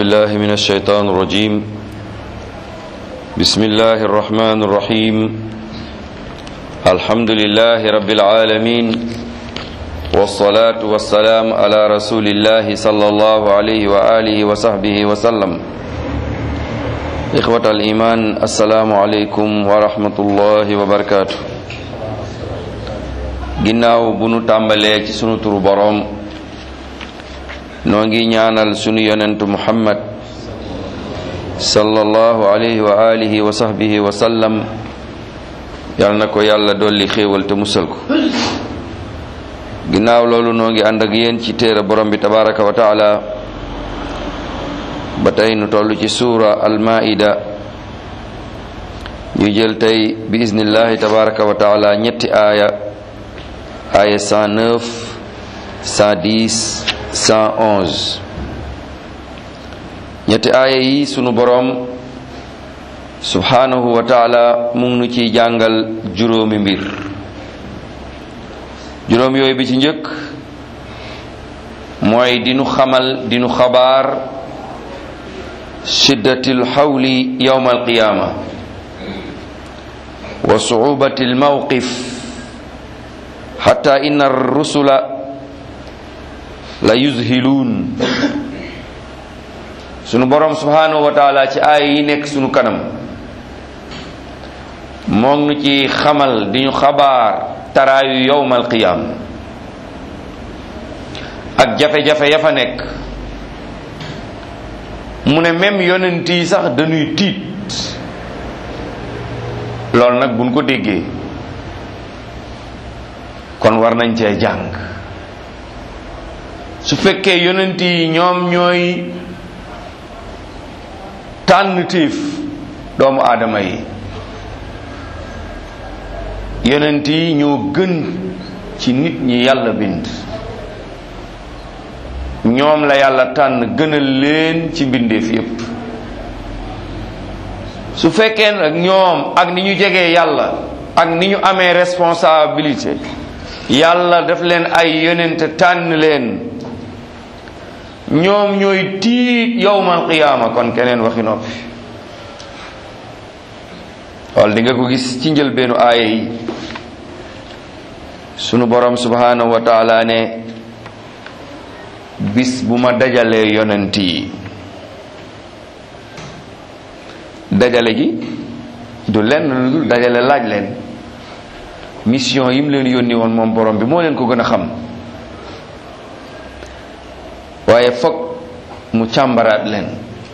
الله من الشيطان الرجيم بسم الله الرحمن الرحيم الحمد لله رب العالمين والصلاة والسلام على رسول الله صلى الله عليه وآله وصحبه وسلم إخوة الإيمان السلام عليكم ورحمة الله وبركاته ginnaaw bu nu tàmbalee ci sunu turu boroom noo ngi ñaanal sunu yonentu muhammad sallallahu alayhi wa alihi wa sahbihi wa sallam yal na ko yàlla dolli xéewal te musal ko ginnaaw loolu noo ngi ànd ak yéen ci téere borom bi tabaraka wa taala ba tey nu toll ci suura almaida ñu jël tey bi iznillahi tabaraka wa taala ñetti aaya aaya 109 110 111 ñetti aaya yi sunu boroom subhanahu wa taala mu ngi nu ciy jàngal juróomi mbir juróom yooyu bi ci njëkk mooy dinu xamal dinu xabaar shiddatil xawli yawma alqiyaama wa suubati almawqif xatta inna rusula la yuzhiluun sunu borom subhanahu wa taala ci aaya yi nekk sunu kanam moom nu ci xamal di ñu xabaar taraayu yowmal qiyaam ak jafe-jafe ya fa nekk mu ne même yonent yi sax dañuy tiit loolu nag buñ ko déggee kon war nañ cee jàng su fekkee yonent yi ñoom ñooy tànn téef doomu aadama yi yonent yi ñoo gën ci nit ñi yàlla bind ñoom la yàlla tànn gënal leen ci mbindeef yépp su fekkee nag ñoom ak ni ñu jegee yàlla ak ni ñu amee responsabilité yàlla daf leen ay yonent tànn leen ñoom ñooy tiit yowmal qiyaama kon keneen waxi noppi wal di nga ko gis ci njëlbeenu aaya yi sunu borom subhanahu wa taala ne bis bu ma dajalee yonent yi dajale gi du lenn lu dul dajale laaj leen mission yi mu leen yónni woon moom borom bi moo leen ko gën a xam waaye foog mu càmbaraat leen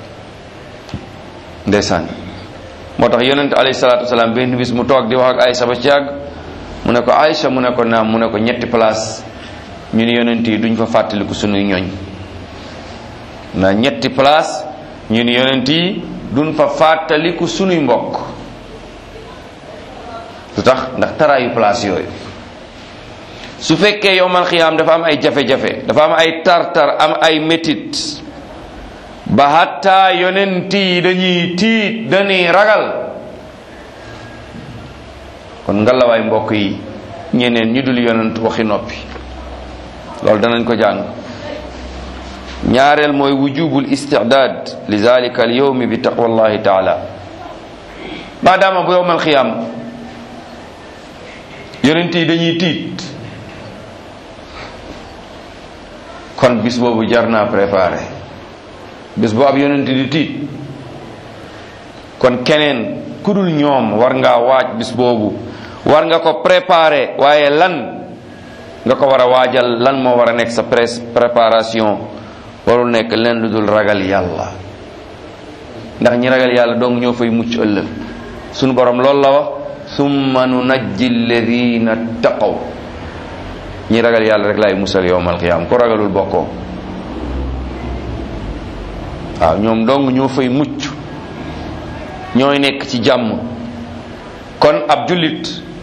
ndeysaan moo tax yonent alayhi salaatu wasalaam benn bis mu toog di wax ak Aysa ba ci yàgg mu ne ko Aysa mu ne ko naam mu ne ko ñetti place ñu ni yonent yi duñ fa fàttaliku sunuy ñoñ na ñetti place ñu ni yonent yi duñ fa fàttaliku sunuy mbokk lu tax ndax taraayu place yooyu su fekkee yowmal xiyaam dafa am ay jafe-jafe dafa am ay tartar am ay métit ba hatta yonent yi dañuy tiit dañuy ragal kon ngalawaay mbokk yi ñeneen ñu dul yonent waxi noppi loolu danañ ko jàng ñaareel mooy wujubul istidaad li zalika al yawmi bi taqwallahi taala maadaama bu yowmal xiyaam yonent yi dañuy tiit kon bis boobu jar naa préparé bis bu ab yonent di tiit kon keneen ku dul ñoom war ngaa waaj bis boobu war nga ko préparé waaye lan nga ko war a waajal lan moo war a nekk sa préparation warul nekk leen lu dul ragal yàlla ndax ñi ragal yàlla donc ñoo fay mucc ëllëg sunu borom loolu la wax summa nunajji alladina taqaw ñi ragal yàlla rek laay musal yowmal qiyaam ko ragalul bokkoo waaw ñoom dong ñoo fay mucc ñooy nekk ci jàmm kon ab jullit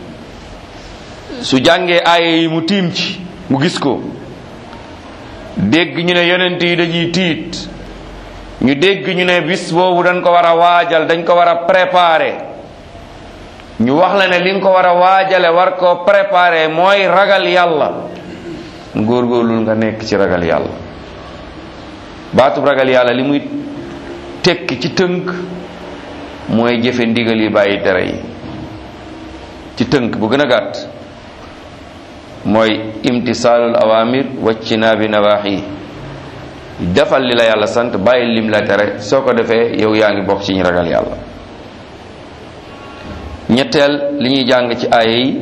su jàngee aaya yi mu tiim ci mu gis ko dégg ñu ne yonent yi dañuy tiit ñu dégg ñu ne bis boobu dañ ko war a waajal dañ ko war a préparer ñu wax la ne li nga ko war a waajale war ko préparer mooy ragal yàlla góorgóorlul nga nekk ci ragal yàlla baatub ragal yàlla li muy tekki ci tënk mooy jëfe ndigal yi bàyyi tere yi ci tënk bu gën a gàtt mooy imtisaalul awamir waccinaabi nawaaxi defal li la yàlla sant bàyyi lim la tere soo ko defee yow yaa ngi bokk ci ñu ragal yàlla ñetteel li ñuy jàng ci aaya yi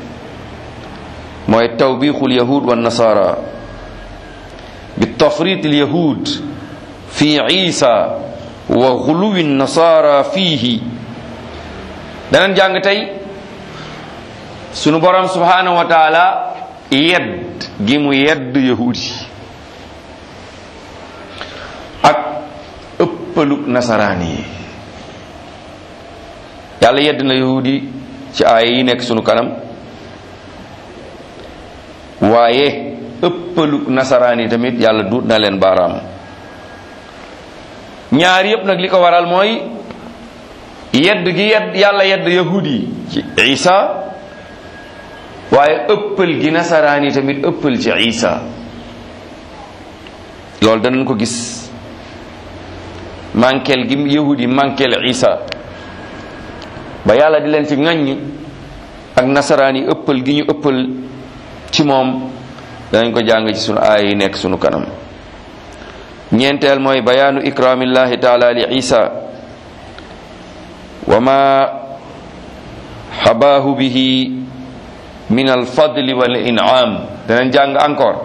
mooy tawbiixul yahud wa nasara bi tafrit al yahud fi isa wa xuluwi nasara fiihi danañ jàng tey sunu borom subhanahu wa taala yedd gi mu yedd yahud yi ak ëppaluk nasaraan yi yàlla yedd na yahud yi ci aaya yi nekk sunu kanam waaye ëppaluk nasaraan yi tamit yàlla duut na leen baaraam ñaar yépp nag li ko waral mooy yedd gi yedd yàlla yedd yahud yi ci isa waaye ëppal gi nasaraan yi tamit ëppal ci isa loolu danañ ko gis mankel gi yahud yi mankel isa ba yàlla di leen ci ŋaññ ak nasaraan yi ëppal gi ñu ëppal ci moom danañ ko jàng ci sunu aaya yi nekk sunu kanam ñeenteel mooy bayaanu ikraamillahi taala li isa wa ma xabaahu bihi min alfadli wal in'am danañ jàng encore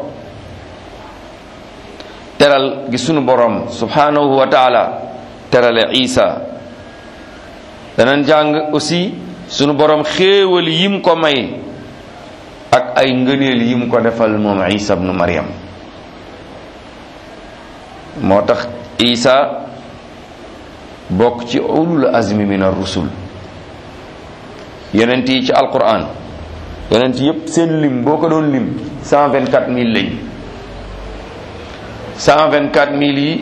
teral gi sunu borom subhanahu wa taala terale isa danañ jàng aussi sunu borom xéewal yim ko may ak ay ngëneel yim ko defal moom isa ibnu maryam moo tax isa bokk ci ulul azmi min ar-rusul yonent yi ci alquran yonent yépp seen lim boo ko doon lim cent vingt quatre mille lañ cent vingt quatre mille yi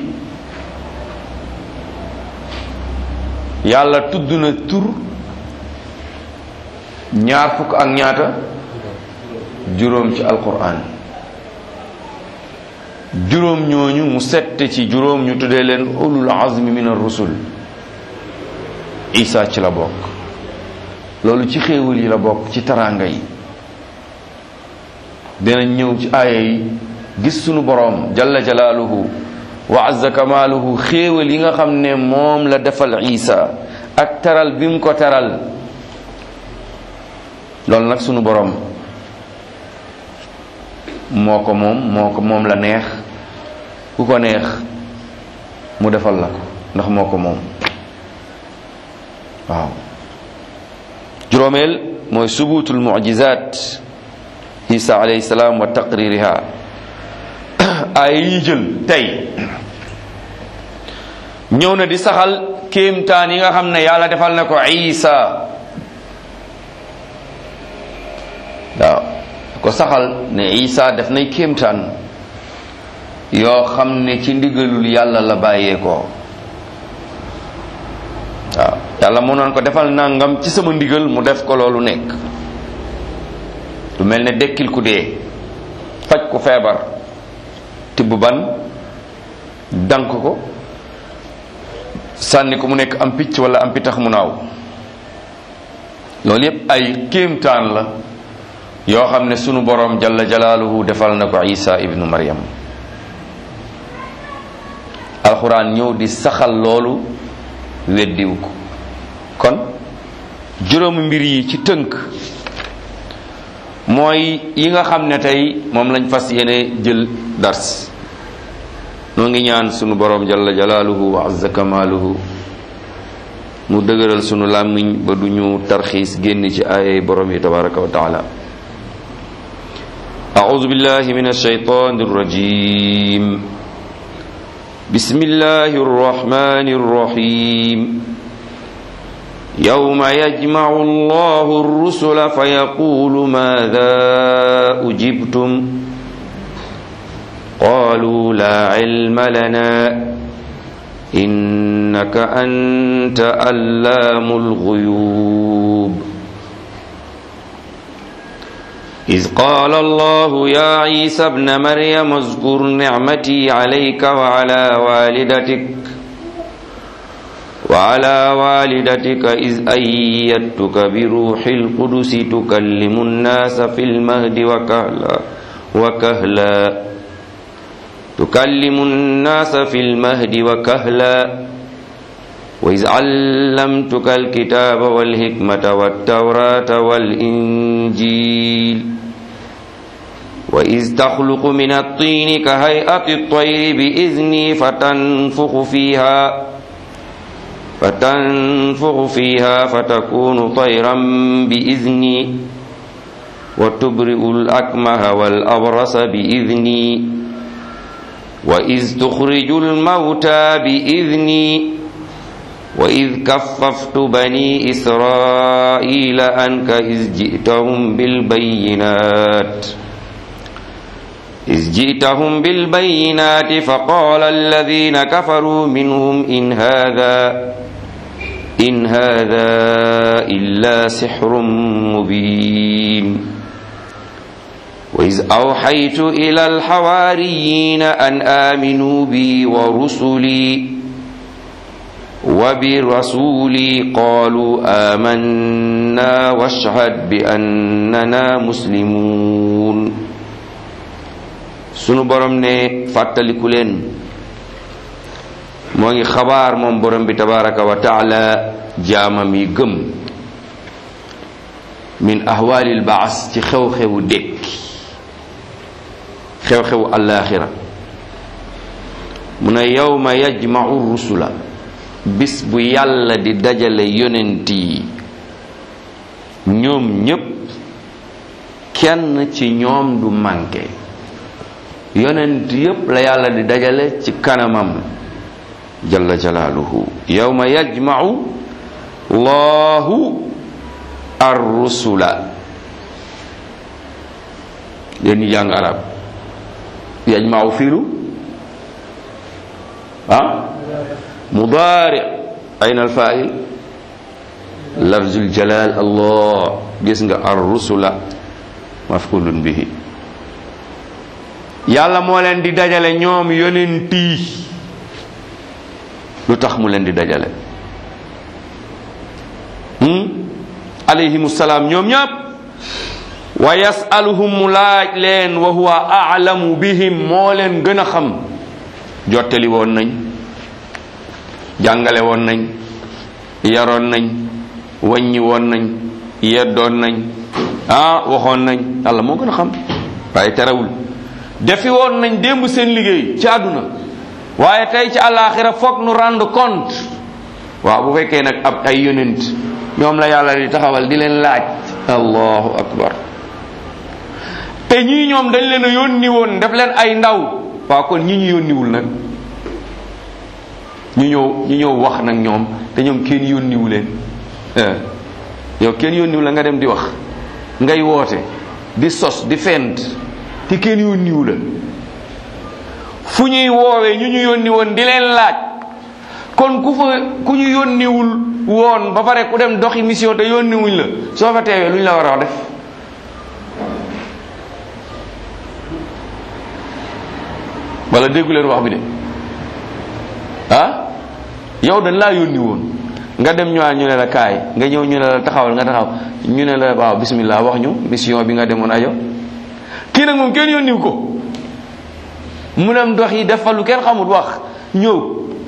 yàlla tudd na tur ñaar fukk ak ñaata juróom ci alquran juróom ñooñu mu sette ci juróom ñu tuddee leen ulul azmi min ar-rusul isa ci la bokk loolu ci xéewal yi la bokk ci taraanga yi dinañ ñëw ci aaya yi gis sunu boroom jalla jalaaluhu wa azza kamaaluhu xéewal yi nga xam ne moom la defal isa ak taral bi mu ko taral loolu nag sunu boroom moo ko moom moo ko moom la neex ku ko neex mu defal la ko ndax moo ko moom waaw juróomeel mooy subutul mucjizat isa alayhi salaam wa taqririha ay yi jël tey ñëw na di saxal kéemtaan yi nga xam ne yàlla defal na ko isa waaw ko saxal ne isa def nay kéemtaan yoo xam ne ci ndigalul yàlla la bàyyeekoo waaw yàlla mu noon ko defal nangam ci sama ndigal mu def ko loolu nekk lu mel ne dekkil ku dee faj ku feebar tibb ban dank ko sànni ko mu nekk am picc wala am pitax mu naaw loolu yépp ay kéemtaan la yoo xam ne sunu boroom jalla jalaaluhu defal na ko isa ibnu maryam alxuraan ñëw di saxal loolu weddiwu ko kon juróomi mbir yi ci tënk mooy yi nga xam ne tey moom lañ fas yéene jël dars noo ngi ñaan sunu boroom jalla jalaaluhu wa azza kamaaluhu mu dëgëral sunu làmmiñ ba du ñu tarxiis génn ci aayay boroom yi tabaraka wa taala أعوذ بالله من الشيطان الرجيم بسم الله الرحمن الرحيم يوم يجمع الله الرسل فيقول ماذا أجبتم قالوا لا علم لنا إنك أنت ألام الغيوب إذ قال الله يا عيسى ابن مريم اذكر نعمتي عليك وعلى والدتك وعلى والدتك إذ أيدتك بروح القدس تكلم الناس في المهد وكهلا وكهلا تكلم الناس في المهد وكهلا وإذ علمتك الكتاب والحكمة والتوراة والإنجيل وإذ تخلق من الطين كهيئة الطير بإذني فتنفخ فيها فتنفخ فيها فتكون طيرا بإذني وتبرئ الأكمه والأبرص بإذني وإذ تخرج الموتى بإذني وإذ كففت بني إسرائيل عنك إذ جئتهم بالبينات إذ جئتهم بالبينات فقال الذين كفروا منهم إن هذا إن هذا إلا سحر مبين وإذ أوحيت إلى الحواريين أن آمنوا بي ورسلي وبرسولي قالوا آمنا واشهد بأننا مسلمون sunu borom ne fàttaliku leen moo ngi xabaar moom borom bi tabaraka wa taala jaamam yi gëm min ahwaalil baas ci xew-xewu dékki xew-xewu allaaxira mu ne yawma yajmau rusula bis bu yàlla di dajale yonent yi ñoom ñépp kenn ci ñoom du manqué yonent yépp la yàlla di dajale ci kanamam jalla jalaaluhu yawma yajma'u llahu ar-rusula yéen ñi jàng arab yajma'u fiilu ah mudaari ayna al-fa'il lafzul jalal allah gis nga ar-rusula maf'ulun bihi yàlla moo leen di dajale ñoom yonent yi lu tax mu leen di dajale alayhimu salaam ñoom ñëpp wa yasaluhum mu laaj leen wa huwa aalamu bihim moo leen gën a xam jottali woon nañ jàngale woon nañ yaroon nañ wàññi woon nañ yeddoon nañ ah waxoon nañ yàlla moo gën a xam waaye terewul defi woon nañ démb seen liggéey ci àdduna waaye tey ci àllaaxira foog nu rendre compte waaw bu fekkee nag ab ay yonent ñoom la yàlla di taxawal di leen laaj allahu akbar te ñii ñoom dañ leen a yónni woon def leen ay ndaw waaw kon ñi ñu yónniwul nag ñu ñëw ñu ñëw wax nag ñoom te ñoom kenn yónniwu leen yow kenn yónniwu la nga dem di wax ngay woote di sos di fent te kenn yónniwu la fu ñuy woowee ñu ñu yónni woon di leen laaj kon ku fa ku ñu yónniwul woon ba pare ku dem doxi mission te yónniwuñ la soo fa teewee lu ñu la war a def wala déggu leen wax bi de ah yow dañ laa yónni woon nga dem ñëwaat ñu ne la kaay nga ñëw ñu ne la taxawal nga taxaw ñu ne la waaw bismillah wax ñu mission bi nga demoon ajo kii nag moom kenn yónniw ko mu dem dox yi def fa lu kenn xamul wax ñëw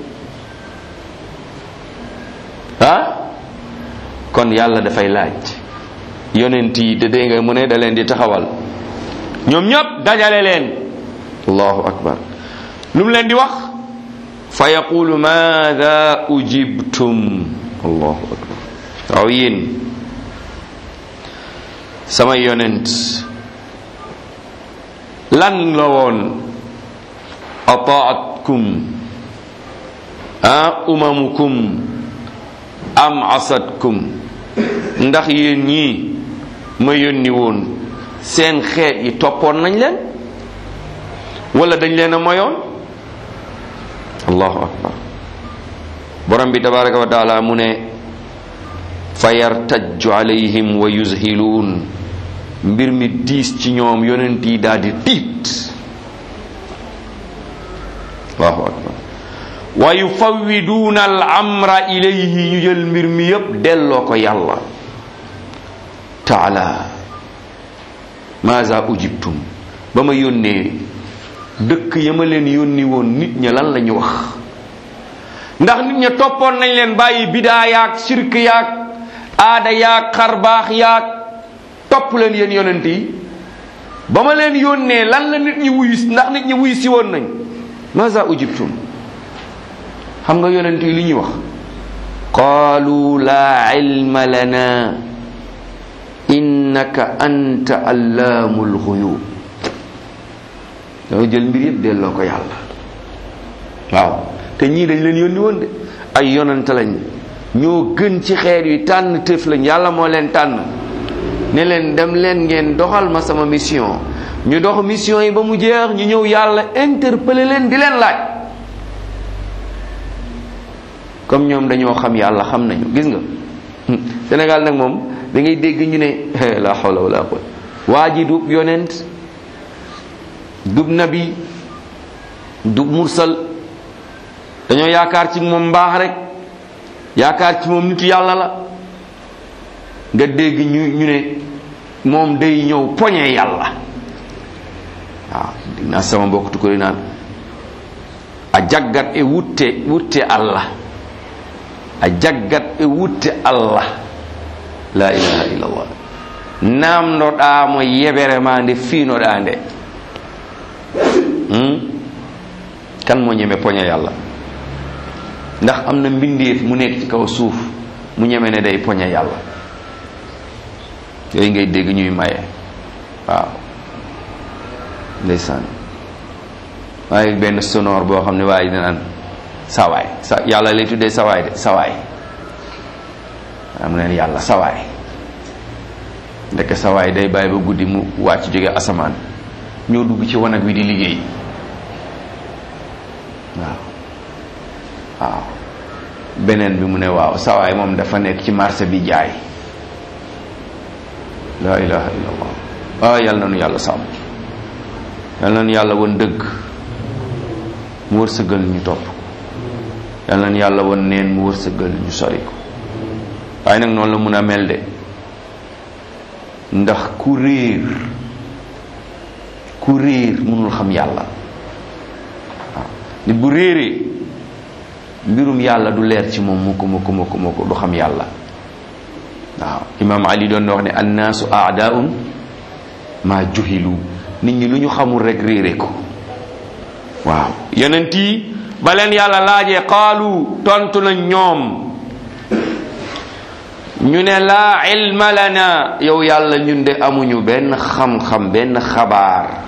ah kon yàlla dafay laaj yonent yi te dégg nga mu ne da leen di taxawal ñoom ñëpp dajale leen allahu akbar lu mu leen di wax fa yaqulu maada ujibtum allahu akbar waaw yéen sama yonent lan la woon ataatkum a umamukum am asatkum ndax yéen ñii ma yónni woon seen xeet yi toppoon nañ leen wala dañ leen a moyoon allahu akbar borom bi tabaraka wa taala mu ne fa yartajju alayhim wa yuzhiluun mbir mi diis ci ñoom yonent yi daal di tiit allahu akbar wa yufawwiduuna al amra ilayhi ñu jël mbir mi yépp delloo ko yàlla taala maaza ujibtum ba ma yónnee dëkk ya ma leen yónni woon nit ña lan la ñu wax ndax nit ña toppoon nañ leen bàyyi bidaa yaag sirk yaag aada yaag xarbaax yaag topp leen yéen yonent yi ba ma leen yónnee lan la nit ñi wuyu ndax nit ñi wuyu si woon nañ maza ujibtum xam nga yonent yi li ñuy wax qaalu laa ilma lana innaka anta allaamul xuyub danga jël mbir yëpp delloo ko yàlla waaw te ñii dañ leen yónni woon de ay yonante lañ ñoo gën ci xeer yi tànn tëf lañ yàlla moo leen tànn ne leen dem leen ngeen doxal ma sama mission ñu dox mission yi ba mu jeex ñu ñëw yàlla interpeller leen di leen laaj comme ñoom dañoo xam yàlla xam nañu gis nga Sénégal nag moom da ngay dégg ñu ne la hawla wala quwwata waa ji du yonent dub nabi dub mursal dañoo yaakaar ci moom mbaax rek yaakaar ci moom nitu yàlla la nga dégg ñu ñu ne moom day ñëw poñe yàlla waaw dinaa sama mbokk tukuri naan a jaggat e wutte wutte allah a jaggat e wutte allah la ilaha illallah namdoɗamo yebere ma nde fiinoɗa nde kan moo ñeme poñe yàlla ndax am na mbindeef mu nekk ci kaw suuf mu ñeme ne day poñe yàlla yooyu ngay dégg ñuy maye waaw ndeysaan waaye benn sonore boo xam ne waaye dinaan sawaay sa yàlla lay tuddee sawaay de sawaay am neen yàlla sawaay ndeke sawaay day bàyyi ba guddi mu wàcc jóge asamaan ñoo dugg ci wanag wi di liggéey waaw waaw beneen bi mu ne waaw sawaay moom dafa nekk ci marché bi jaay la ilaha illallah waaw yal na nu yàlla sàmm yal na nu yàlla won dëgg mu wërsëgal ñu topp yal na nu yàlla won neen mu wërsëgal ñu sori ko waaye nag noonu la mun a mel de ndax ku réer ku réer mënul xam yàlla waaw nit bu réeree mbirum yàlla du leer ci moom mukk mukk mukk mukk du xam yàlla waaw imaam ali doon na wax ne annaasu aadaun maa juhilu nit ñi lu ñu xamul rek réere ko waaw yonent yi ba leen yàlla laajee qaalu tontu na ñoom ñu ne laa ilma lana yow yàlla ñun de amuñu benn xam-xam benn xabaar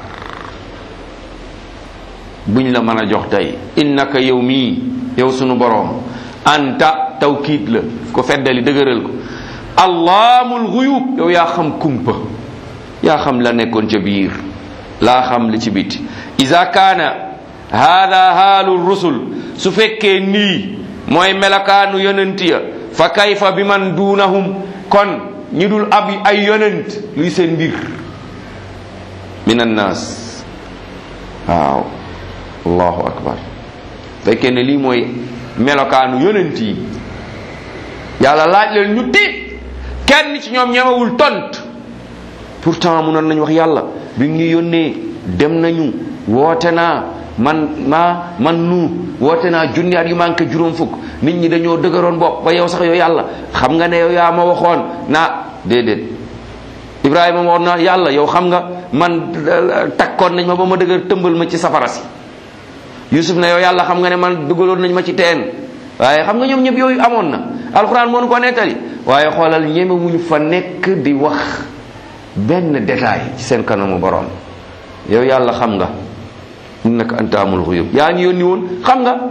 buñ la mën a jox tey innaka yow mii yow sunu boroom anta tawkiid la ko feddali dëgëral ko allaamul xuyub yow yaa xam kumpa yaa xam la nekkoon ca biir laa xam li ci biti ida kaana hada haalu rusul su fekkee nii mooy melakaanu yonent ya fa kayfa bi man duunahum kon ñi dul ab ay yonent luy seen mbir min annaas waaw allahu akbar fekkee ne lii mooy melokaanu yonent yi yàlla laaj leen ñu tiit kenn ci ñoom ñemewul tont pourtant munoon nañu wax yàlla bi ñu yónnee dem nañu woote naa man maa man nu woote naa junni at yu manqué juróom fukk nit ñi dañoo dëgëroon bopp ba yow sax yow yàlla xam nga ne yow yaa ma waxoon naa déedéet Ibrahima ma wax na yàlla yow xam nga man takkoon nañ ma ba ma dëgër tëmbal ma ci safara si Yusuf ne yow yàlla xam nga ne man dugaloon nañ ma ci teen waaye xam nga ñoom ñëpp yooyu amoon na alxuraan moo nu ko nettali waaye xoolal ñemewuñu fa nekk di wax benn détail ci seen kanamu borom yow yàlla xam nga innaka anta amul xuyub yaa ñu yónni woon xam nga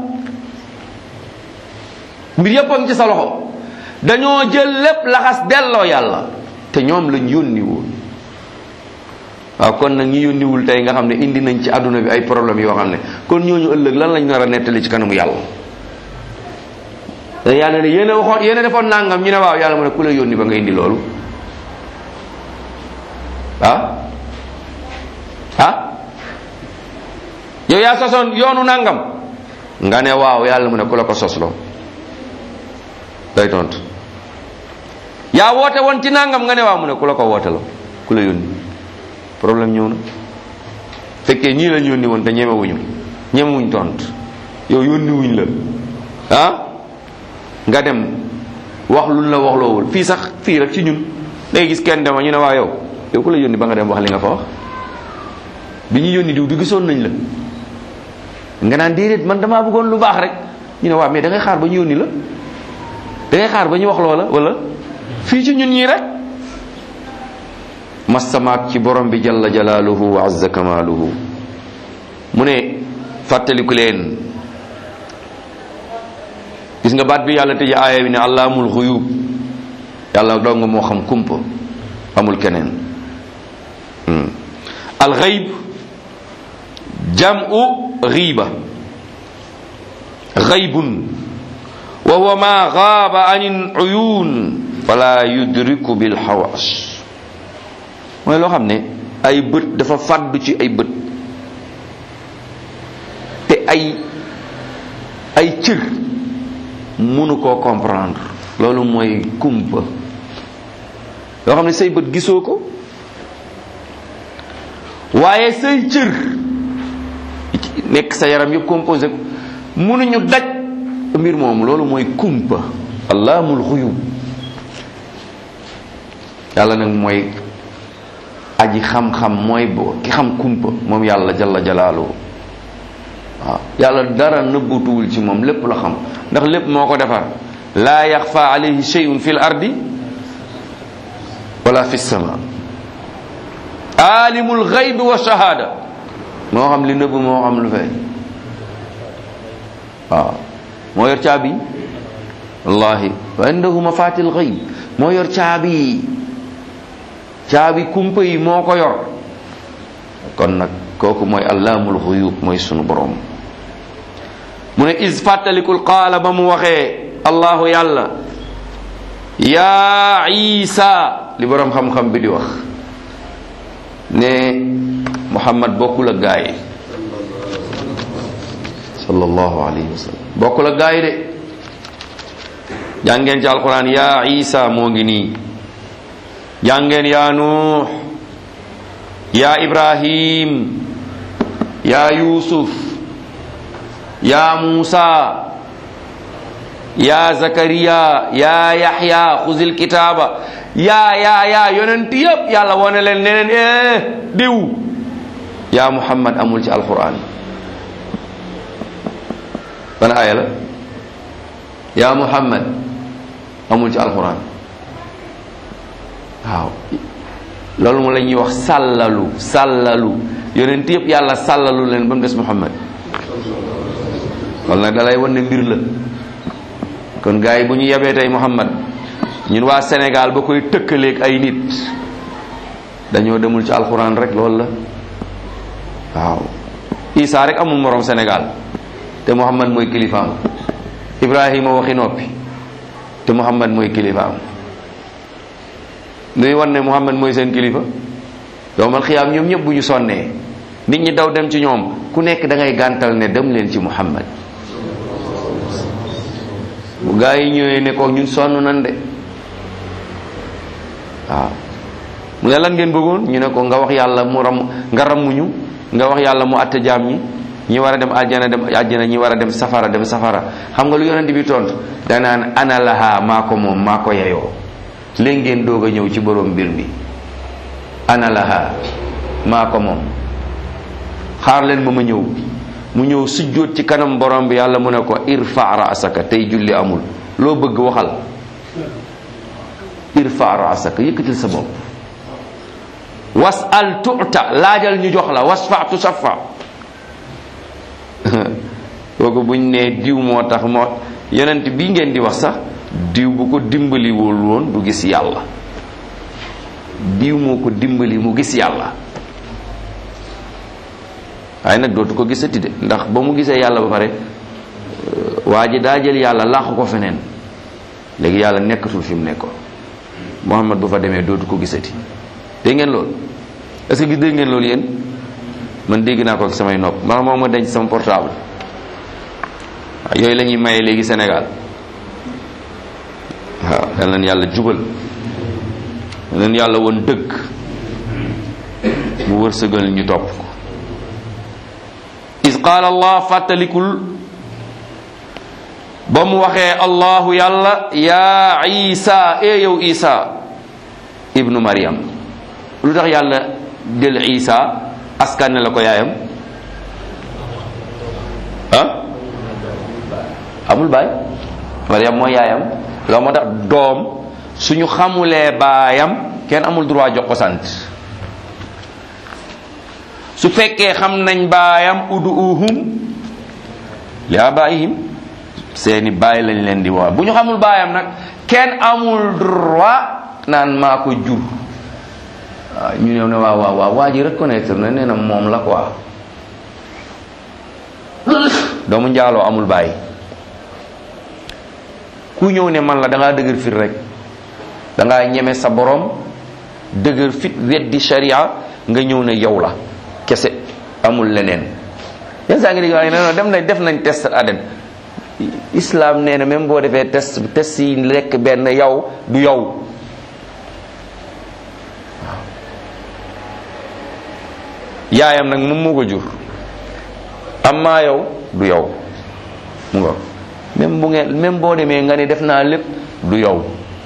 mbir yëpp a ngi ci sa loxo dañoo jël lépp laxas delloo yàlla te ñoom lañ yónni woon waaw kon nag ñi yónniwul tey nga xam ne indi nañ ci àdduna bi ay problème yoo xam ne kon ñooñu ëllëg lan lañ nar a nettali ci kanamu yàlla te yàlla ne yéen a waxoon yéen a defoon nangam ñu ne waaw yàlla mu ne ku la yónni ba nga indi loolu ah ah yow yaa sosoon yoonu nangam nga ne waaw yàlla mu ne ku la ko sosloo day tontu yaa woote woon ci nangam nga ne waaw mu ne ku la ko wooteloo ku la yónni problème ñëw na fekkee ñii lañ yónni woon te ñemewuñu ñemewuñ tontu yow yónni wuñ la ah nga dem wax luñ la waxloowul fii sax fii rek ci ñun day gis kenn dema ñu ne waa yow yow ku la yónni ba nga dem wax li nga fa wax bi ñu yónni diw du gisoon nañ la nga naan déedéet man damaa bëggoon lu baax rek ñu ne waa mais da ngay xaar ba ñu yónni la da ngay xaar ba ñu wax loola wala fii ci ñun ñii rek mastamaak ci borom bi jalla jalaaluhu wa azza kamaaluhu mu ne fàttaliku leen gis nga baat bi yàlla tëje aaya bi ne allaamul xuyub yàlla dong moo xam kumpa amul keneen alxayb jam'u ghiba ghaybun wa huwa ma ghaba an uyun fala yudriku bil hawas mooy loo xam ne ay bët dafa fàddu ci ay bët te ay ay cër mënu koo comprendre loolu mooy kumpa loo xam ne say bët gisoo ko waaye say cër nekk sa yaram yëpp composé ko mënuñu daj mbir moomu loolu mooy kumpa allaamul xuyub yàlla nag mooy aji xam-xam mooy bo ki xam kumpa moom yàlla jalla jalaaluhu waaw yàlla dara nëbbutuwul ci moom lépp la xam ndax lépp moo ko defar laa yaxfa alayhi shay'un fil ardi wala fi sama alimul xaybi wa shahada moo xam li nëbb moo xam lu feeñ waaw moo yor caabi wallahi wa indahu mafatil xayb moo yor caabi caabi kumpa yi moo ko yor kon nag kooku mooy allaamul xuyub mooy sunu borom mu ne is fàttalikul qaala ba mu waxee allahu yàlla yaa isa li borom xam-xam bi di wax ne muhammad bokkul ak gaa yi sallallahu alayhi wa sallam bokkul ak gaa yi de jàngeen ci alquran yaa isa moo ngi nii jàngeen yaa nuux yaa ibrahim yaa yusuf yaa musa yaa zakariya yaa yaxya xuzil kitaaba yaa yaa yaa yonent yëpp yàlla wone leen ne leen eh diw yaa muhammad amul ci alquran ban aaya la yaa muhammad amul ci alquran waaw loolu mu la ñuy wax sàllalu sàllalu yonent yëpp yàlla sàllalu leen ba mu des muhammad loolu nag dalay wan ne mbir la kon gars yi bu ñu yebee tey muhammad ñun waa Sénégal ba koy tëkkaleeg ay nit dañoo demul ci alxuraan rek loolu la waaw Isa rek amul morom Sénégal te muhammad mooy kilifaam Ibrahima waxi noppi te muhammad mooy kilifaam nuy wan ne muhammad mooy seen kilifa yowmal xiyaam ñoom ñëpp bu ñu sonnee nit ñi daw dem ci ñoom ku nekk da ngay gàntal ne dem leen ci muhammad bu gaa yi ñëwee ne ko ñun sonn nan de waaw mu ne lan ngeen bëggoon ñu ne ko nga wax yàlla mu ram nga rammuñu nga wax yàlla mu atte jaam ñi ñi war a dem aljana dem aljana ñi war a dem safara dem safara xam nga lu yonent bi tontu danaan ana laha maa ko moom maa ko yeyoo léegi ngeen doog a ñëw ci borom mbir mi ana laha maa ko moom xaar leen ba ma ñëw mu ñëw sujjóot ci kanam borom bi yàlla mu ne ko irfa raasaka tey julli amul loo bëgg waxal irfa raasaka yëkkatil sa bopp wasal tuta laajal ñu jox la wasfa tusafa kooku buñ nee diw moo tax moo yonent bii ngeen di wax sax diw bu ko dimbaliwul woon du gis yàlla diw moo ko dimbali mu gis yàlla waaye nag dootu ko gisati de ndax ba mu gisee yàlla ba pare waa ji daa jël yàlla làqu ko feneen léegi yàlla nekkatul fi mu nekkoon Muhammad bu fa demee dootu ko gisati dégg ngeen loolu est-ce que gis dégg ngeen loolu yéen man dégg naa ko ak samay nopp man moom ma denc sama portable waaw yooyu la ñuy maye léegi Sénégal waaw yal nañ yàlla jubal yal nañ yàlla woon dëgg mu wërsëgal ñu topp ko is qaala allah fàttalikul ba mu waxee allahu yàlla yaa isa e yow isa ibnu maryam lu tax yàlla del isa askan la ko yaayam ah amul baay maryam mooy yaayam loolu moo tax doom suñu xamulee baayam kenn amul droit jox ko sant su fekkee xam nañ baayam uduuhum li abaihim seeni baay lañ leen di woo bu ñu xamul baayam nag kenn amul droit naan maa ko jur waaw ñu ñëw ne waaw waaw waaw waa ji reconnaître na nee na moom la quoi doomu njaaloo amul baay ku ñëw ne man la da ngaa dëgër fit rek da ngaa ñeme sa borom dëgër fit weddi sharia nga ñëw ne yow la kese amul leneen yenn saa ngi dégg waaye non dem nañ def nañ test ADN islam nee na même boo defee test test yi lekk benn yow du yow yaayam nag moom moo ko jur amma yow du yow mu nga même bu ngeen même boo demee nga ne def naa lépp du yow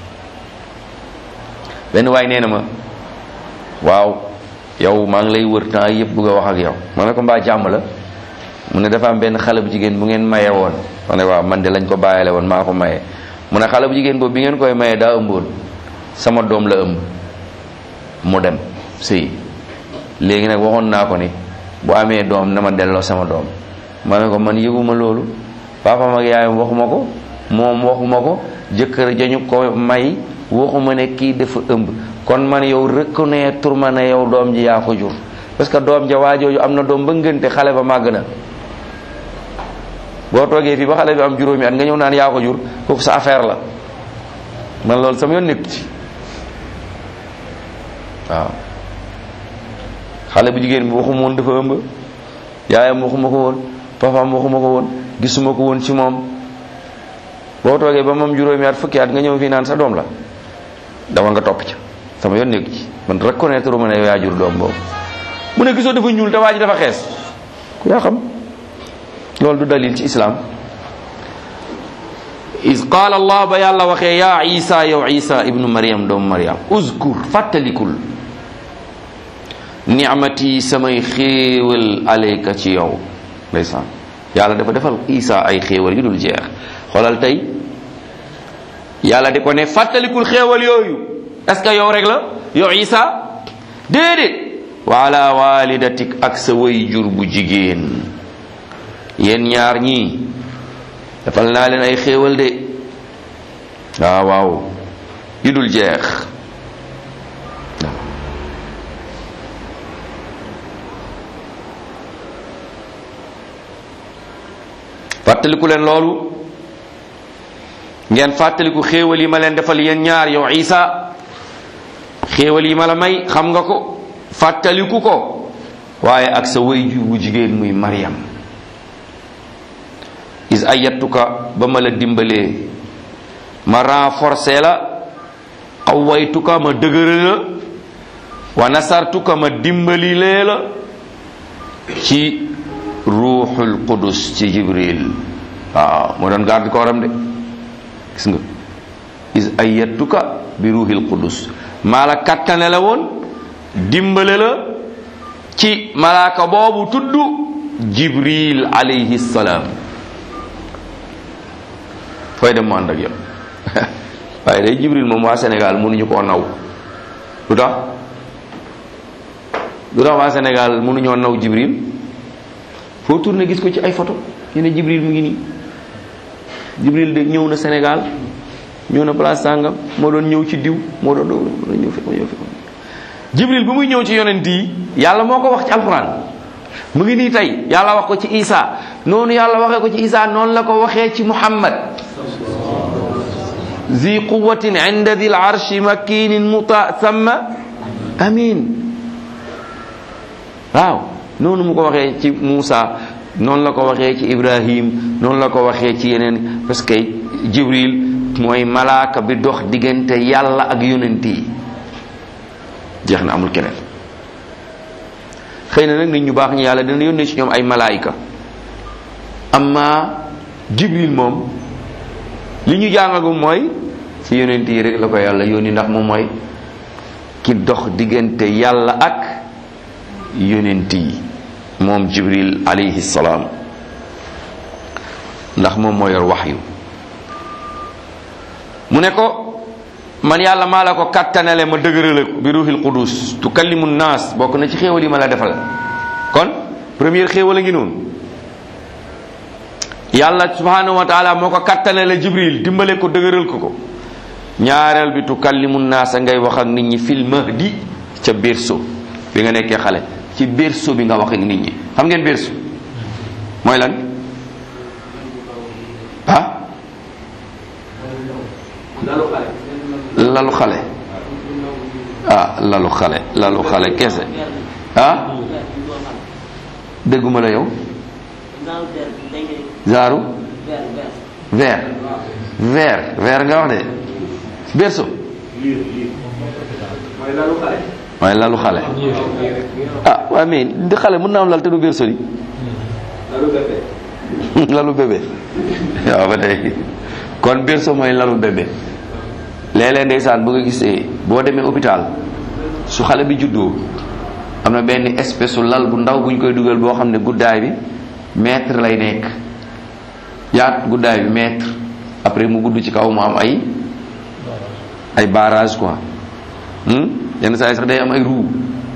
benn waay nee na ma waaw yow maa ngi lay wër temps yëpp bëgg a wax ak yow ma ne ko mbaa jàmm la mu ne dafa am benn xale bu jigéen bu ngeen maye woon ma ne waaw man de lañ ko bàyyile woon maa ko maye mu ne xale bu jigéen boobu bi ngeen koy maye daa ëmboon sama doom la ëmb mu dem sëy léegi nag waxoon naa ko ni bu amee doom na ma delloo sama doom ma ne ko man yëguma loolu papaam ak yaayam waxuma ko moom waxuma ko jëkkër jañu ko may waxuma ne kii dafa ëmb kon man yow reconnaître ma ne yow doom ji yaa ko jur parce que doom ja waa jooju am na doom ba ngënte xale ba màgg na boo toogee fii ba xale bi am juróomi at nga ñëw naan yaa ko jur kooku sa affaire la man loolu sama yoon nekk ci waaw xale bu jigéen bi waxuma woon dafa ëmb yaayam waxuma ko woon papaam waxuma ko woon gisuma ko woon ci moom boo toogee ba moom juróomi at fukki at nga ñëw fii naan sa doom la dama nga topp ca sama yoon nekk ci man reconnaître ma ne yaa jur doom boobu mu ne gisoo dafa ñuul te waa ji dafa xees ku yaa xam loolu du dalil ci islam is qaala allah ba yàlla waxee yaa isa yow isa ibnu mariam doomu mariam uzkur fàttalikul nicmati samay xéewal alayka ci yow ndeysaan yàlla dafa defal isa ay xéewal yu dul jeex xoolal tey yàlla di ko ne fàttalikul xéewal yooyu est ce que yow rek la yow isa déedéet wa ala walidatik ak sa way jur bu jigéen yéen ñaar ñii defal naa leen ay xéewal de waaw waaw yu dul jeex fàttaliku leen loolu ngeen fàttaliku xéewal yi ma leen defal yéen ñaar yow isa xéewal yi ma la may xam nga ko fàttaliku ko waaye ak sa way ju bu jigéen muy Maryam is ayattuka ba ma la dimbalee ma renforcer la qawaytuka ma dëgëral la wa nasartuka ma dimbali lee la ci ruuxul qudus ci jibril waaw moo doon garde kooram de gis nga is ayattuka bi ruuxil qudus maa la kattane la woon dimbale la ci malaaka boobu tudd jibril alayhi salaam fooy dem mu ànd ak yow waaye day jibril moom waa Sénégal mënuñu koo naw lu tax lu tax waa Sénégal mënuñoo naw jibril foo tourné gis ko ci ay photo ñu ne jibril mu ngi nii jibril de ñëw na Sénégal ñëw na place sàngam moo doon ñëw ci diw moo doon moo doon ñëw fi moo ñëw fi jibril bu muy ñëw ci yonent yi yàlla moo ko wax ci alquran mu ngi nii tey yàlla wax ko ci isa noonu yàlla waxee ko ci isa noonu la ko waxee ci muhammad zi quwatin inda dil arshi makinin muta samma amin waaw noonu mu ko waxee ci Muusa noonu la ko waxee ci ibrahim noonu la ko waxee ci yeneen parce que jibril mooy malaaka bi dox diggante yàlla ak yonent yi jeex na amul keneen xëy na nag nit ñu baax ñi yàlla dina yónnee ci ñoom ay malaayika amma jibril moom li ñu jàngagum mooy ci yonent yi rek la ko yàlla yónni ndax moom mooy ki dox diggante yàlla ak yonent yi moom jibril alayhi salaam ndax moom moo yor waxyu mu ne ko man yàlla maa la ko kattanale ma dëgërale ko bi ruuxil qudus tukallimu naas bokk na ci xéewal yi ma la defal kon première xéewal a ngi noonu yàlla subhanahu wa taala moo ko kattanale jibril dimbale ko dëgëral ko ko ñaareel bi tukallimu naasa ngay wax ak nit ñi fil mahdi ca berceau bi nga nekkee xale ci berceau bi nga wax ak nit ñi xam ngeen berceau mooy lan ah lalu xale ah lalu xale lalu xale kese ah dégguma la yow zaaru vert vert vert nga wax de berceau waaye lalu xale ah waaye mais di xale mën naa am lal te du berceau di lalu bébé waaw ba tey kon berceau mooy lalu bébé léeg-léeg ndeysaan bu nga gisee boo demee hôpital su xale bi juddoo am na benn espèce su lal bu ndaw bu ñu koy dugal boo xam ne guddaay bi mètre lay nekk yaat guddaay bi mètre après mu gudd ci kaw mu am ay ay barrage quoi yenn saa yi sax day am ay ruu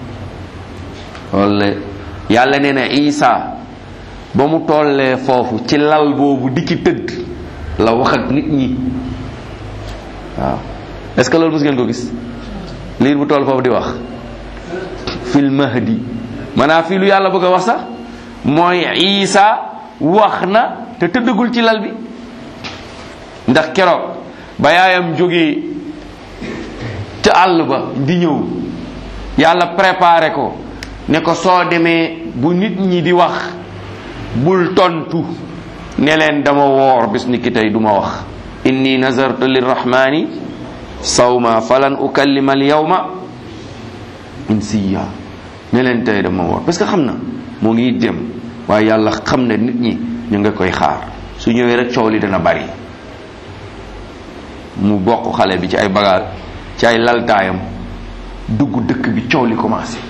walla yàlla nee na Isa ba mu tollee foofu ci lal boobu di ci tëdd la wax ak nit ñi waaw est-ce que loolu mos ngeen ko gis liir bu toll foofu di wax fil mahdi maanaam fii lu yàlla bëgg a wax sax mooy Isa wax na te tëddagul ci lal bi ndax keroog ba yaayam jógee ca àll ba di ñëw yàlla préparé ko ne ko soo demee bu nit ñi di wax bul tontu ne leen dama woor bis ni ki tey duma wax inni nazartu lirrahmani sawma falan ukallima al yawma insiya ne leen tey dama woor parce que xam na moo ngi dem waaye yàlla xam ne nit ñi ñu nga koy xaar su ñëwee rek coow li dana bari mu bokk xale bi ci ay bagaal ci ay laltaayam dugg dëkk bi coow li commencé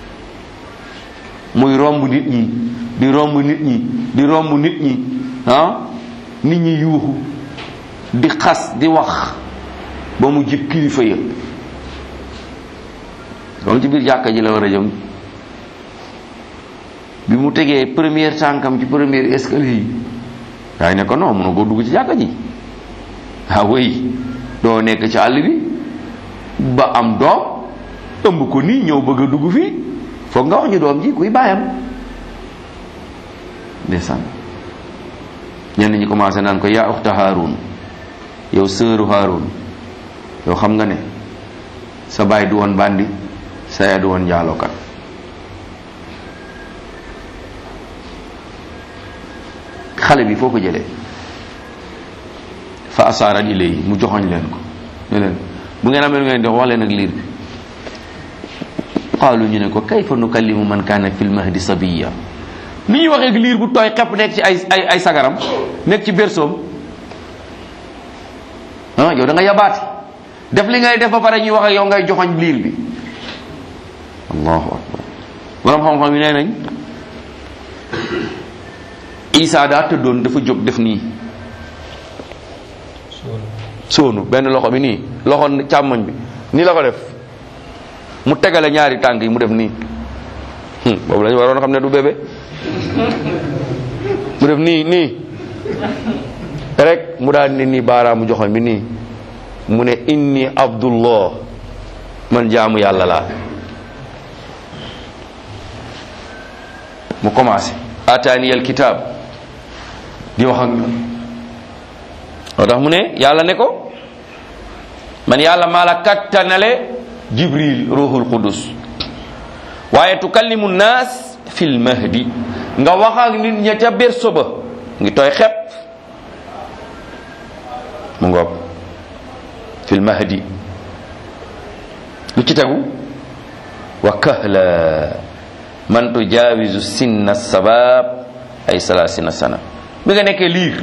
muy romb nit ñi di romb nit ñi di romb nit ñi ah nit ñi yuuxu di xas di wax ba mu jib kilifa ya loolu ci biir jàkka ji la war a jëm bi mu tegee première tànkam ci première escalier yi waaye ne ko non mun a koo dugg ci jàkka ji ah wéy doo nekk ci àll bi ba am doom ëmb ko nii ñëw bëgg a dugg fii foog nga wax ñu doom ji kuy bàyyam ndeysaan ñenn ñi commencé naan ko yaa uxta Haarun yow sëru Haarun yow xam nga ne sa baay du woon bandi sa yaay du woon njaalookat xale bi foo ko jëlee fa asaarat ilay mu joxoñ leen ko ne leen bu ngeen amee lu ngeen di wax leen ak liir bi qaalu ñu ne ko kayfa nukallimu man kaana fil mahdi sabiya ni ñuy waxee ak liir bu tooy xepp nekk ci ay ay ay sagaram nekk ci bersoom ah yow da nga yabaati def li ngay def ba pare ñuy wax ak yow ngay joxoñ liir bi allahu akbar borom xam-xam yi nee nañ Isa daa tëddoon dafa jóg def nii sóonu benn loxo bi nii loxo càmmoñ bi nii la ko def mu tegale ñaari tànk yi mu def nii boobu lañu waroon xam ne du bébé mu def nii nii rek mu daal ni nii baaraamu joxoñ bi nii mu ne inni abdullah man jaamu yàlla laa mu commencé ataani al kitab di wax ak ñun moo tax mu ne yàlla ne ko man yàlla maa la kattanale jibril ruhul qudus waaye tukallimu naas fil mahdi nga wax ak nit ña ca berso ba ngi tooy xepp mu ngoog fil mahdi lu ci tegu wa kahla man tujaawizu sinna sabab ay salaasina sana bi nga nekkee liir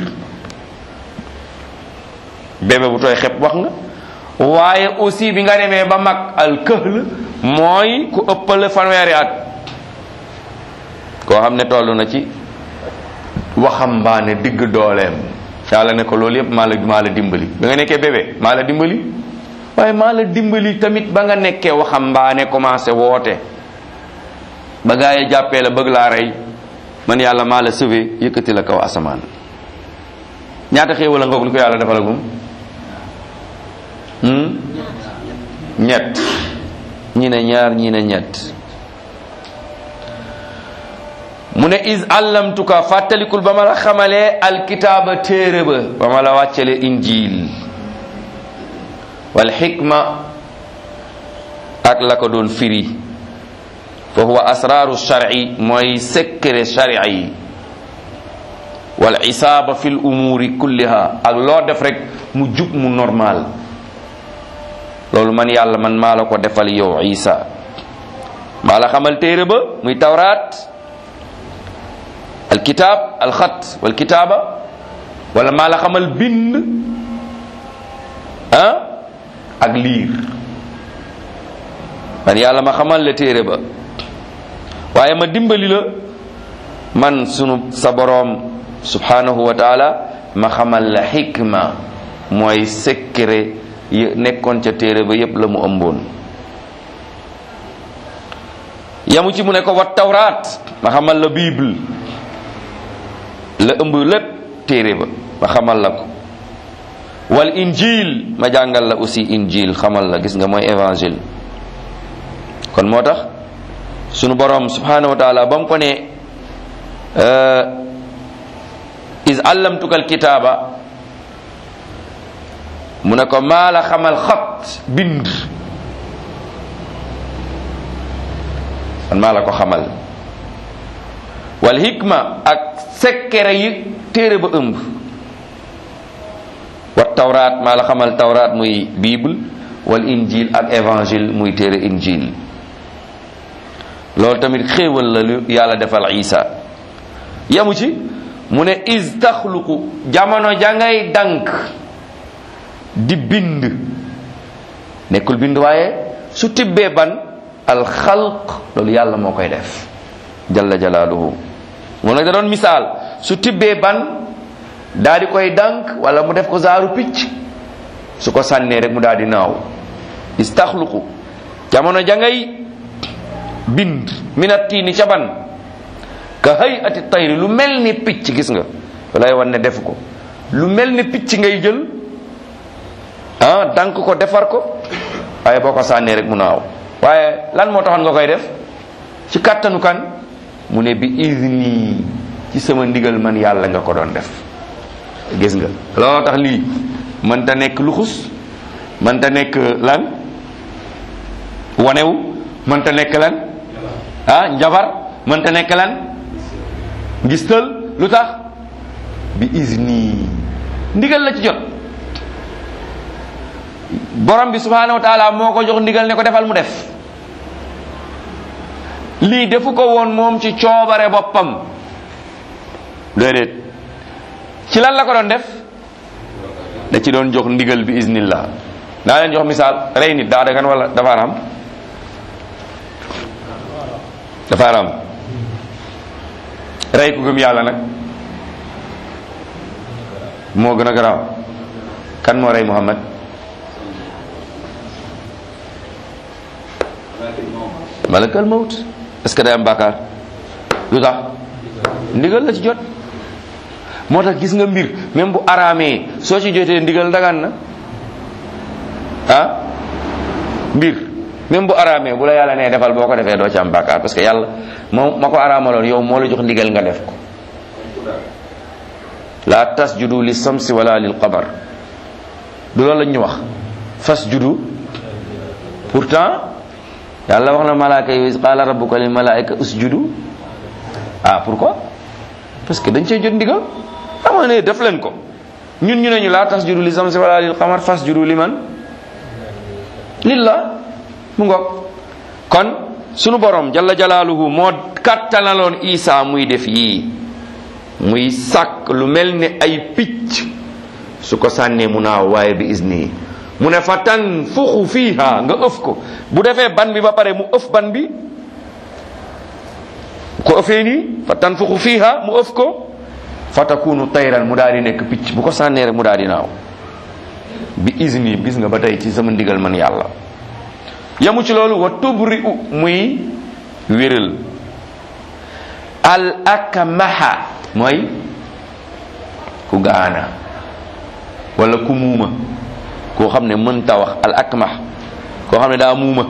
bébé bu tooy xepp wax nga waaye aussi bi nga demee ba mag al këhl mooy ku ëppale fanweeri at koo xam ne toll na ci waxambaane digg dooleem yàlla ne ko loolu yépp maa la maa la dimbali bi nga nekkee bébé maa la dimbali waaye maa la dimbali tamit ba nga nekkee waxambaane commencé woote ba gaa yi jàppee la bëgg laa rey man yàlla maa la sauvé yëkkati la kaw asamaan ñaata xéewal a ngoog li ko yàlla defalagum ñett ñi ne ñaar ñi ne ñett mu ne is allamtuka fàttalikul ba ma la xamalee alkitaaba téere ba ba ma la wàccale injil wal xikma ak la ko doon firi fa huwa asraaru shar'i mooy secret sharia yi wal isaaba fi l umuuri kulliha ak loo def rek mu jub mu normal loolu man yàlla man maa la ko defal yow isa maa la xamal téere ba muy tawraat alkitab alxat walkitaaba wala maa la xamal bind ah ak liir man yàlla ma xamal la téere ba waaye ma dimbali la man sunu sa boroom subhanahu wa taala ma xamal la xikma mooy secret yi nekkoon ca téere ba yépp la mu ëmboon yamu ci mu ne ko wat tawraat ma xamal la bible la ëmb lépp téere ba ma xamal la ko wal injil ma jàngal la aussi injil xamal la gis nga mooy évangile kon moo tax sunu borom subhanahu wa taala ba mu ko ne is allamtuka alkitaaba mu ne ko maa la xamal xat bind man maa la ko xamal wal hikma ak sekkere yi téere ba ëmb wat tawraat maa la xamal tawraat muy bible wal injil ak évangile muy téere injil loolu tamit xéewal la lu yàlla defal isa yamu ci mu ne is taxluqu jamono ja ngay dank di bind nekkul bind waaye su tibbee ban alxalq loolu yàlla moo koy def jalla jalaaluhu mu ne da doon misaal su tibbee ban daa di koy dànk wala mu def ko zaaru picc su ko sànnee rek mu daal di naaw istaxluqu jamono ja ngay bind minat tiini ca ban ka hay ati tayri lu mel ni picc gis nga lay wan ne def ko lu mel ni picc ngay jël ah dànk ko defar ko waaye boo ko sànnee rek mu naaw waaye lan moo taxoon nga koy def ci kàttanu kan mu ne bi izni ci sama ndigal man yàlla nga ko doon def gis nga looloo tax lii mënta nekk luxus mënta nekk lan wanewu mënta nekk lan ah njabar mënta nekk lan ngistal lu tax bi izni ndigal la ci jot borom bi subhanahu wa taala moo ko jox ndigal ne ko defal mu def lii defu ko woon moom ci coobare boppam déedéet ci lan la ko doon def da ci doon jox ndigal bi iznillah naa leen jox misaal rey nit daa dagan wala dafa aram dafa aram rey ku gëm yàlla nag moo gën a garaaw kan moo rey Muhammad malakal mawt est-ce que day am bàkkaar lu tax ndigal la ci jot moo tax gis nga mbir même bu araamee soo ci jotee ndigal dagan na ah mbir même bu araamee bu la yàlla nee defal boo ko defee doo ci am bàkkaar parce que yàlla moom ma ko araamaloon yow moo la jox ndigal nga def ko la tasjudu li samsi wala lil qamar du loolu lañ ñu wax fasjudu pourtant yàlla wax na malaaka yi qaala rabbuka lil malaika usjudu ah pourquoi parce que dañ cee jot ndigal xam ne def leen ko ñun ñu ne ñu laa tas juru li samsi wala lil qamar fas juru li man lillah mu ngoog kon sunu borom jalla jalaaluhu moo kattanaloon isa muy def yii muy sàkk lu mel ni ay picc su ko sànnee mu naaw waaye bi isni mu ne fa tan fuxu fiiha nga ëf ko bu defee ban bi ba pare mu ëf ban bi ko ëfee nii fa tan fuxu fiiha mu ëf ko fa takunu tayran mu daal di nekk picc bu ko sànnee rek mu daal di naaw bi isni gis nga ba tey ci sama ndigal man yàlla yamu ci loolu wa tubri u muy wéral al akmaha mooy ku gaana wala ku muuma koo xam ne mënta wax al akmah koo xam ne daa muuma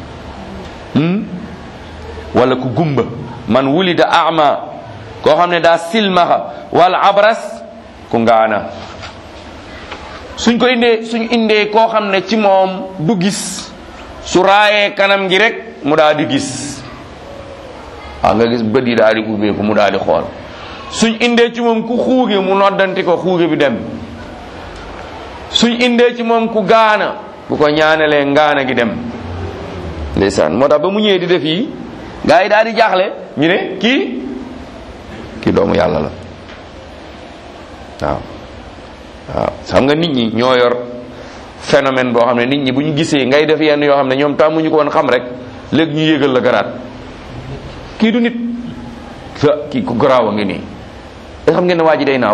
wala ku gumba man wulida ama koo xam ne daa silmaxa wal abras ku ngaana suñ ko indee suñ indee koo xam ne ci moom du gis su raayee kanam gi rek mu daal di gis waaw nga gis bët yi daal di ubbeeku mu daal di xool suñ indee ci moom ku xuuge mu noddanti ko xuuge bi dem suñ indee ci moom ku gaana bu ko ñaanalee ngaana gi dem ndeysaan moo tax ba mu ñëwee di def yi gaa yi daal di jaaxle ñu ne kii kii doomu yàlla la waaw waaw xam nga nit ñi ñoo yor phénomène boo xam ne nit ñi bu ñu gisee ngay def yenn yoo xam ne ñoom tàmmuñu ko woon xam rek léegi ñu yégal la garaat kii du nit sa kii ku garaaw a ngi nii da xam ngeen ne waa ji day naaw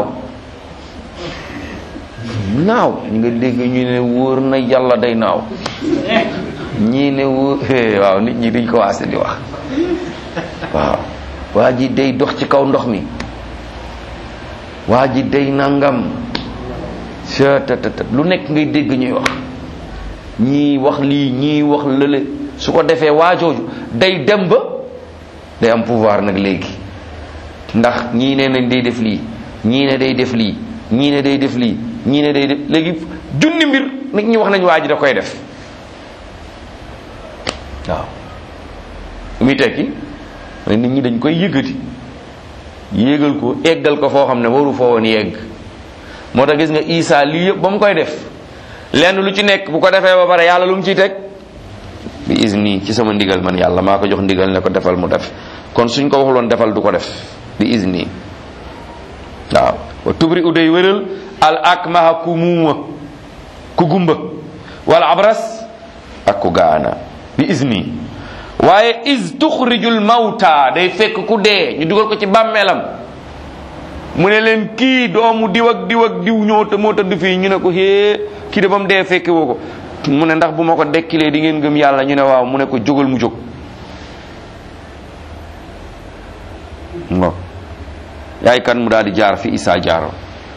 naaw ñu nga dégg ñu ne wóor na yàlla day naaw ñii ne wóor waaw nit ñi duñ ko waase di wax waaw waa ji day dox ci kaw ndox mi waa ji day nangam lu nekk ngay dégg ñuy wax ñii wax lii ñii wax lële su ko defee waajooju day dem ba day am pouvoir nag léegi ndax ñii ne nañ day def lii ñii ne day def lii ñii ne day def lii ñii ne day def léegi junni mbir nit ñi wax nañ waa ji da koy def waaw lu muy tekki nit ñi dañ koy yëgati yéegal ko eggal ko foo xam ne waru foo woon yegg moo tax gis nga Isa lii yëpp ba mu koy def lenn lu ci nekk bu ko defee ba pare yàlla lu mu ciy teg bi izni ci sama ndigal man yàlla maa ko jox ndigal ne ko defal mu def kon suñ ko waxuloon defal du ko def bi izni waaw wa tubri u day wéral al akmaha ku muuma ku gumba wala abras ak ku gaana bi izni waaye is tuxrijul mawta day fekk ku dee ñu dugal ko ci bàmmeelam mu ne leen kii doomu diw ak diw ak diw ñoo te moo tëdd fii ñu ne ko hee kii de ba mu dee fekke woo ko mu ne ndax bu ma ko dekkilee di ngeen gëm yàlla ñu ne waaw mu ne ko jógal mu jóg ngo yaay kan mu daal di jaar fi Isa jaaro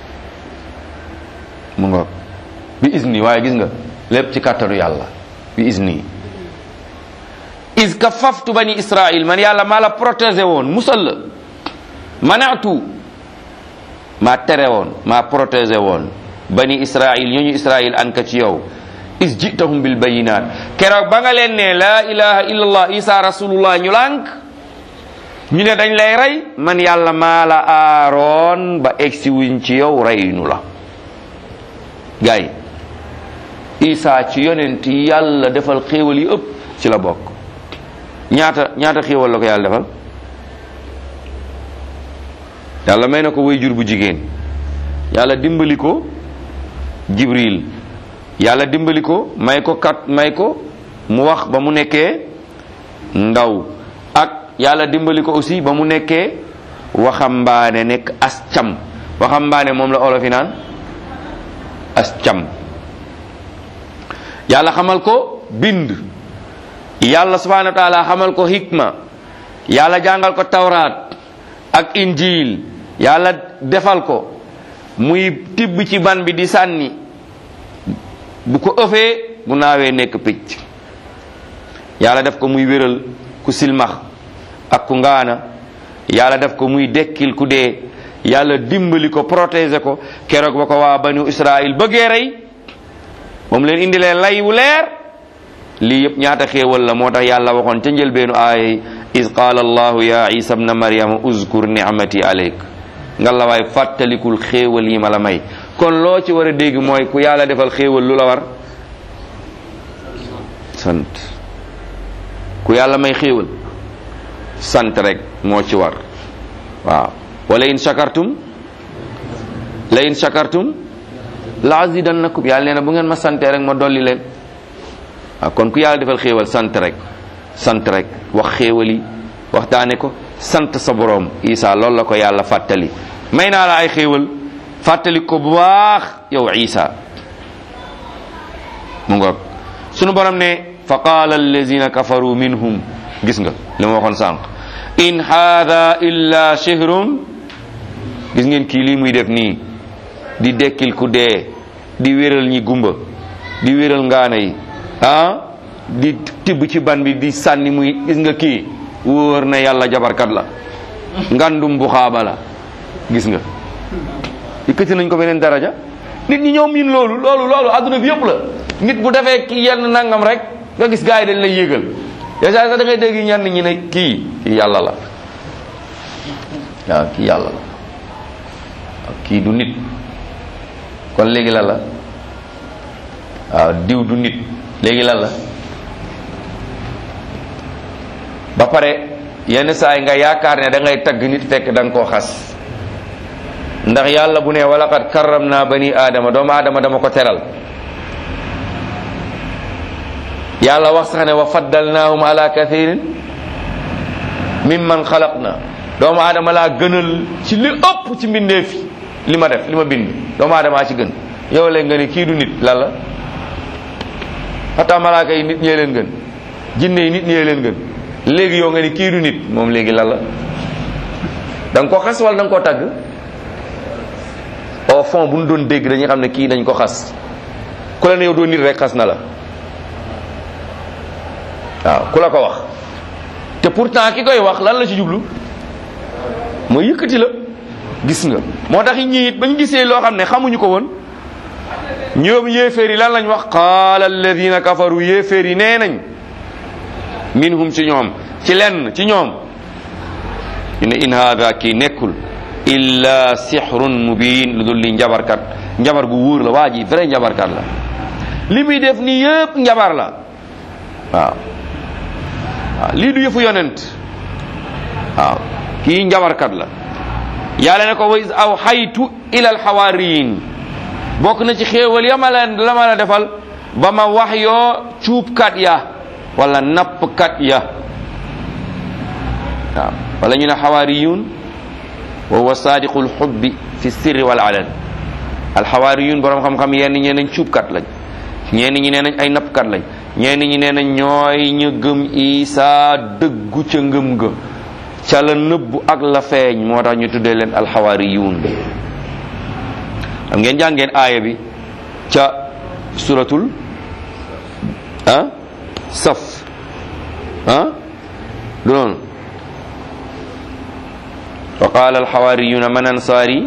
mu ngo bi isni waaye gis nga lépp ci kàttanu yàlla bi isni is ka faftu bani israil man yàlla maa la protégé woon musal la manaatu maa tere woon maa protégé woon bani israil ñooñu israil an ka ci yow is jitahum bil bayinat keroog ba nga leen ne laa ilaha illallah isa rasulullah ñu lànk ñu ne dañ lay rey man yàlla maa la aaroon ba egsi wuñ ci yow reynu la gaay isa ci yonent yàlla defal xéewal yi ëpp ci la bokk ñaata ñaata xéewal la ko yàlla defal yàlla may na ko way jur bu jigéen yàlla dimbali ko jibril yàlla dimbali ko may ko kat may ko mu wax ba mu nekkee ndaw ak yàlla dimbali ko aussi ba mu nekkee waxambaane nekk as cam waxambaane moom la olof yi naan as cam yàlla xamal ko bind yàlla subhanahu wa taala xamal ko hikma yàlla jàngal ko tawraat ak injil yàlla defal ko muy tibb ci ban bi di sànni bu ko ëffee bu naawee nekk picc yàlla def ko muy wéral ku silmax ak ku ngaana yàlla def ko muy dekkil ku dee yàlla dimbali ko protéger ko keroog ba ko waa banu israil bëggee rey moom leen indilee lay wu leer lii yëpp ñaata xéewal la moo tax yàlla waxoon ca njëlbeenu aaya is qaala allahu ya isa bna maryama uzkur nicmati alayk nga la waay fàttalikul xéewal yi ma la may kon loo ci war a dégg mooy ku yàlla defal xéewal lu la war sant ku yàlla may xéewal sant rek moo ci war waaw wala in shakartum la in shakartum la azidannakum yàlla nee na bu ngeen ma santee rek ma dolli leen waaw kon ku yàlla defal xéewal sant rek sant rek wax xéewal yi waxtaane ko sant sa boroom isa loolu la ko yàlla fàttali may naa la ay xéewal fàttali ko bu baax yow isa mu ngoog sunu borom ne fa qaala allazina kafaru minhum gis nga li ma waxoon sànq in haada illa shihrun gis ngeen kii lii muy def nii di dekkil ku dee di wéral ñi gumba di wéral ngaana yi ah di tibb ci ban bi di sànni muy gis nga kii wóor na yàlla jabarkat la ngandum bu xaaba la gis nga yëkkati nañ ko beneen daraja nit ñi ñoom miin loolu loolu loolu adduna bi yëpp la nit bu defee ki yenn nangam rek nga gis gars yi dañ lay yéegal déjà sax da ngay dégg ñenn ñi ne kii kii yàlla la waaw kii yàlla la waaw kii du nit kon léegi lan la waaw diw du nit léegi lan la ba pare yenn saa yi nga yaakaar ne da ngay tagg nit fekk da nga koo xas ndax yàlla bu ne walaqad karram naa bani aadama doomu aadama dama ko teral yàlla wax sax ne wa faddalnaahum ala kathirin mimman xalaqna doomu aadama laa gënal ci li ëpp ci mbindeef li ma def li ma bind doomu aadamaa ci gën yow léegi nga ne kii du nit lan la xataa malaaka yi nit ñee leen gën jinne yi nit ñee leen gën léegi yow nga ne kii du nit moom léegi lan la da nga ko xas wala da nga koo tagg au fond bu ñu doon dégg dañuy xam ne kii dañ ko xas ku la ne yow doo nit rek xas na la waaw ku la ko wax te pourtant ki koy wax lan la ci jublu mooy yëkkati la gis nga moo tax ñi it bañ gisee loo xam ne xamuñu ko woon ñoom yéeféer yi lan lañ wax qaala alladina kafaru yéeféer yi nee nañ minhum ci ñoom ci lenn ci ñoom ñu ne in haada kii nekkul illa sihrun mubin lu dul li njabarkat njabar gu wóor la waa ji vrai njabarkat la li muy def nii yëpp njabar la waaw waaw lii du yëfu yonent waaw kii njabarkat la yàlla ne ko wa is aw xaytu ila alxawaariyin bokk na ci xéewal ya ma leen la ma la defal ba ma wax yoo cuubkat ya wala nappkat ya waaw wala ñu ne xawaariyun wa huwa saadiqul xubbi fi sirri wal alan alxawaariyun borom xam-xam yenn ñee nañ cuubkat lañ ñenn ñi nee nañ ay nappkat lañ ñenn ñi nee nañ ñooy ñu gëm isaa dëggu ca ngëm ga ca la nëbbu ak la feeñ moo tax ñu tuddee leen alxawaariyun xam ngeen jàngeen aaya bi ca suratul ah saf ah du noonu wa qaala alxawaariyuna man ansaari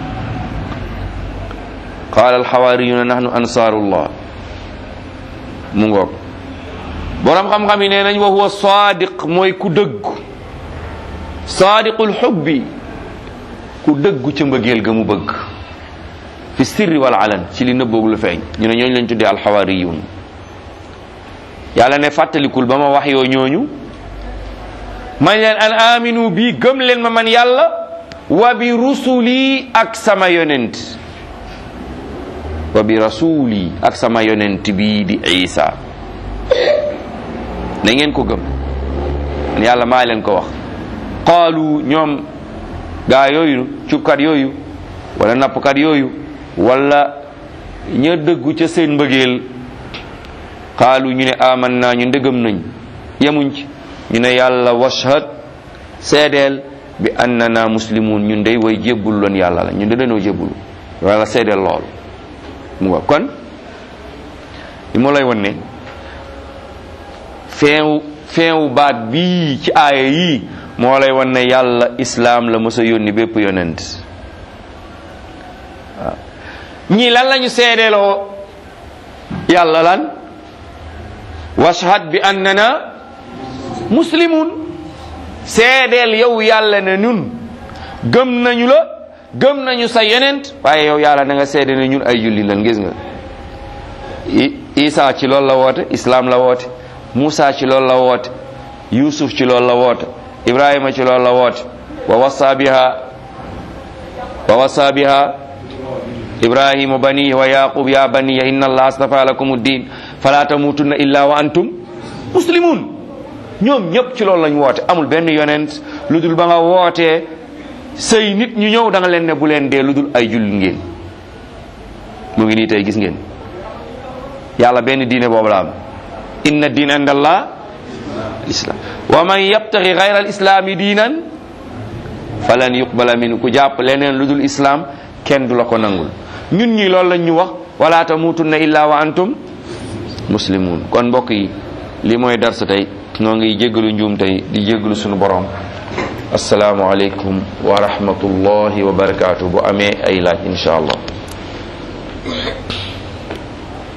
qaala alxawaariyuna nahnu ansaarullah mu ngoog borom xam-xam yi nee nañ wa huwa saadiq mooy ku dëggu saadiqul xubbi ku dëggu ca mbëggeel ga mu bëgg fi sirri wal alan ci li nëbboog lu feeñ ñu ne ñooñu lañ tuddee alxawaariyun yàlla ne fàttalikul ba ma wax yoo ñooñu man leen an aminu bi gëm leen ma man yàlla wa bi rusuli ak sama yonent wa bi rasuli ak sama yonent bii di isa na ngeen ko gëm man yàlla maa leen ko wax qaalu ñoom gaa yooyu cubkat yooyu wala nappkat yooyu wala ña dëggu ca seen mbëggeel qaalu ñu ne aman naa ñu ndëgëm nañ yemuñ ci ñu ne yàlla washhad seedeel bi annana muslimun ñun day way jébbul loon yàlla la ñun de dañoo jébbulu wala seedeel lool mu nga kon li moo lay won ne feewu feewu baat bii ci aaya yii moo lay won ne yàlla islaam la mës a yónni bépp yonent waaw ñii lan lañu seedeeloo yàlla lan washhad bi annana muslimun seedeel yow yàlla ne ñun gëm nañu la gëm nañu sa yonent waaye yow yàlla na nga seede ne ñun ay julli lan gis nga isa ci loolu la woote islam la woote Musa ci loolu la woote Yusuf ci loolu la woote Ibrahima ci loolu la woote wa wasa biha wa wasa biha ibrahima banihi wa yaqub ya baniya inna allah astafa lakum ad-din fala tamutunna illa wa antum muslimun ñoom ñëpp ci loolu lañ woote amul benn yonent lu dul ba nga wootee say nit ñu ñëw da nga leen ne bu leen dee lu dul ay jullit ngeen mu ngi nii tey gis ngeen yàlla benn diine boobu la am inna diin inda allah islam wa man yabtaxi gayra al islaami diinan falan yuqbala min ku jàpp leneen lu dul islam kenn du la ko nangul ñun ñi loolu lañ ñu wax wala tamutunna illa wa antum muslimun kon mbokk yi li mooy darsa tey noo ngi jéggalu njuum tey di jéggalu sunu borom asalaamu aleykum wa rahmatullahi wa barakaatu bu amee ay laaj insha allah